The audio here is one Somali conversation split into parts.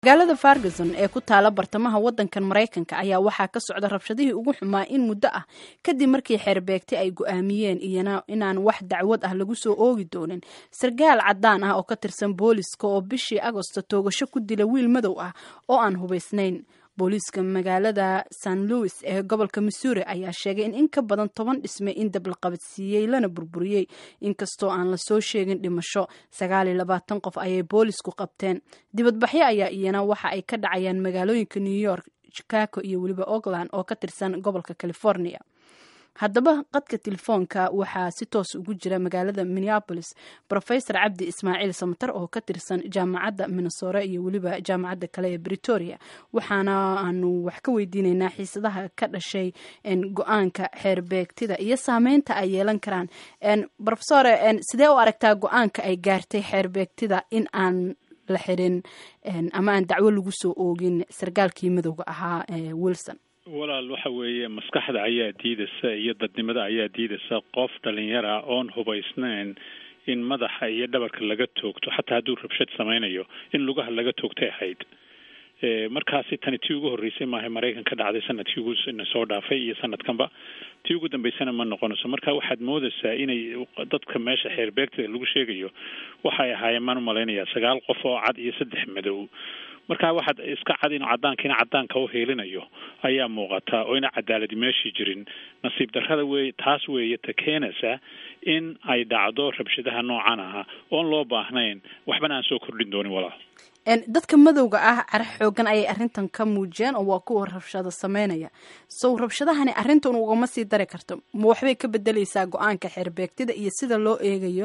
magaalada fargason ee ku taala bartamaha wadankan maraykanka ayaa waxaa ka socda rabshadihii ugu xumaa in muddo ah kadib markii xeerbeegti ay go-aamiyeen iyana inaan wax dacwad ah lagu soo oogi doonin sarkaal cadaan ah oo ka tirsan booliska oo bishii agosto toogasho ku dila wiil madow ah oo aan hubaysnayn booliiska magaalada san louis ee gobolka missouri ayaa sheegay in in ka badan toban dhisme in dab la qabadsiiyey lana burburiyey inkastoo aan lasoo sheegin dhimasho sagaal iyo labaatan qof ayay boolisku qabteen dibadbaxyo ayaa iyana waxa ay ka dhacayaan magaalooyinka new york chicago iyo weliba oakland oo ka tirsan gobolka california haddaba qadka telefoonka waxaa si toos ugu jira magaalada minneapolis rofesor cabdi ismaaciil samatar oo ka tirsan jaamacadda minnesore iyo weliba jaamacadda kale ee britoria waxaana aanu wax ka weydiineynaa xiisadaha ka dhashay go-aanka xeerbeegtida iyo saameynta ay yeelan karaan rofesore sidee u aragtaa go-aanka ay gaartay xeerbeegtida in aan la xirin ama aan dacwo lagu soo oogin sarkaalkii madowga ahaa wilson walaal waxa weeye maskaxda ayaa diidaysa iyo dadnimada ayaa diidaysa qof dhalinyara oon hubaysnayn in madaxa iyo dhabarka laga toogto xataa hadduu rabshad samaynayo in lugaha laga toogtay ahayd markaasi tani tii ugu horreysay maaha maraykan ka dhacday sanadkii ugu soo dhaafay iyo sanadkanba tii ugu dambeysana ma noqonayso marka waxaad moodaysaa inay dadka meesha xeerbeegta lagu sheegayo waxay ahaayeen maan umalaynayaa sagaal qof oo cad iyo saddex madow marka waxaad iska cad in cadaankiina cadaanka u heelinayo ayaa muuqata oo ina cadaaladi meeshii jirin nasiib darrada wey taas weeye ta keenaysa in ay dhacdo rabshadaha noocan aha oon loo baahnayn waxbana aan soo kordhin doonin walaal dadka madowga ah cara xoogan ayay arrintan ka muujiyeen oo waa kuwa rabshado sameynaya sow rabshadahani arrintan ugama sii dari karto ma waxbay ka bedeleysaa go-aanka xeerbeegtida iyo sida loo eegayo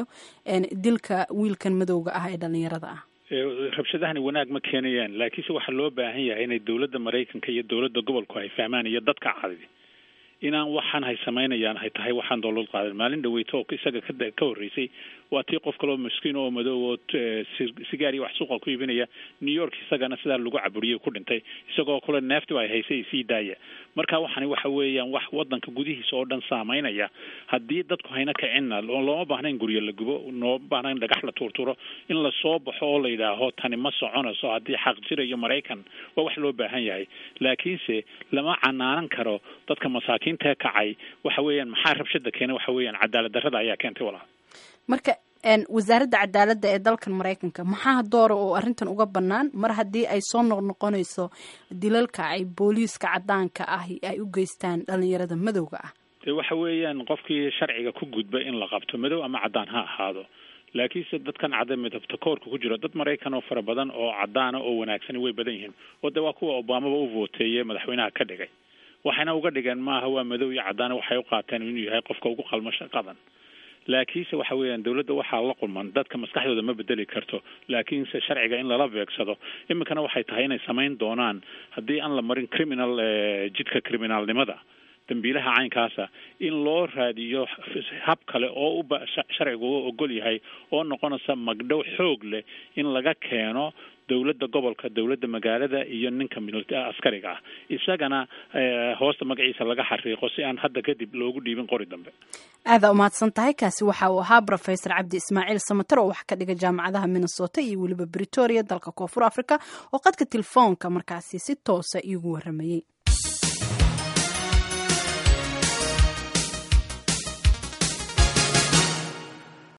dilka wiilkan madowga ah ee dhalinyarada ah rabshadahani wanaag ma keenayaan laakiinse waxaa loo baahan yahay inay dowladda maraykanka iyo dowladda gobolku ay fahmaan iyo dadka cadi inaan waxaan hay samaynayaan hay tahay waxaan doolad qaadan maalin dhaweyto oo isaga ka ka horreysay waa tii qof kaloo maskiin oo madow oo sigaar iyo wax suuqa ku iibinaya new york isagana sidaa lagu caburiyey ku dhintay isagoo kule neeftiba ay haysay sii daaya marka waxani waxa weeyaan wax wadanka gudihiisa oo dhan saameynaya haddii dadku hayna kicinna looma baahna in guryo la gubo looma baahna in dhagax la tuurturo in lasoo baxo oo la yidhaaho tani ma soconayso haddii xaq jirayo maraykan waa wax loo baahan yahay laakiinse lama canaanan karo dadka masaakiintae kacay waxa weeyaan maxaa rabshada keena waxa weeyaan cadaalad darrada ayaa keentay walaal marka wasaaradda cadaaladda ee dalkan maraykanka maxaa doora oo arrintan uga bannaan mar haddii ay soo noqnoqonayso dilalka ay booliiska cadaanka ah ay u geystaan dhalinyarada madowga ah de waxa weeyaan qofkii sharciga ku gudba in la qabto madow ama cadaan ha ahaado laakiinse dadkan cada midabta koorka ku jiro dad maraykan oo fara badan oo cadaana oo wanaagsani way badan yihiin oo de waa kuwa obamaba u vooteeye madaxweynaha ka dhigay waxayna uga dhigeen maaha waa madow iyo cadaana waxay u qaateen inuu yahay qofka ugu qalmo shaqadan laakiinse waxa weeyaan dowladda waxaa la qulman dadka maskaxdooda ma bedeli karto laakiinse sharciga in lala beegsado iminkana waxay tahay inay samayn doonaan haddii aan la marin criminal jidka criminaalnimada dambiilaha caynkaasa in loo raadiyo hab kale oo uba sharcigu u ogol yahay oo noqonaysa magdhow xoog leh in laga keeno dowladda gobolka dowladda magaalada iyo ninka askariga ah isagana hoosta magaciisa laga xariiqo si aan hadda kadib loogu dhiibin qori dambe aadaa umahadsan tahay kaasi waxa uu ahaa rofesor cabdi ismaaciil samater oo wax ka dhiga jaamacadaha minnesota iyo weliba britoria dalka koonfur africa oo qadka telefoonka markaasi si toosa iigu waramayey